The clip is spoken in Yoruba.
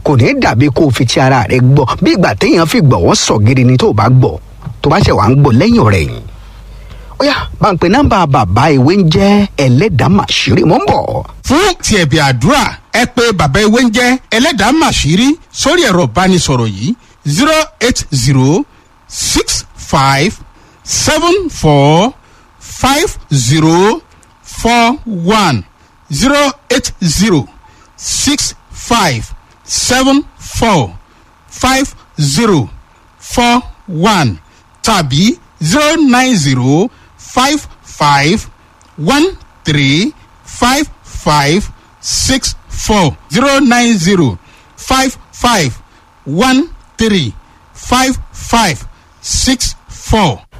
kò ní dàbí kó o fi ti ara rẹ gbọ́ bí ìgbà téèyàn fi gbọ̀wọ́ sọ gidi ni tó o bá gbọ́ tó bá ṣe wà ń gbọ́ lẹ́yìn ọ̀rẹ́ yìí ó yá bá ń pe nọ́mbà bàbá ìwé ń jẹ́ ẹlẹ́dàá màṣírí mò ń bọ̀. fún ti ẹ̀bì àdúrà ẹ pé bàbá ewé ń jẹ́ ẹlẹ́dàá màṣírí sórí ẹ̀rọ ìbánisọ̀rọ̀ yìí zero eight zero six five seven four five zero four one zero eight zero six five seven four five zero four one tàbí zero nine zero five five one three five five six four zero nine zero five five one three five five six four.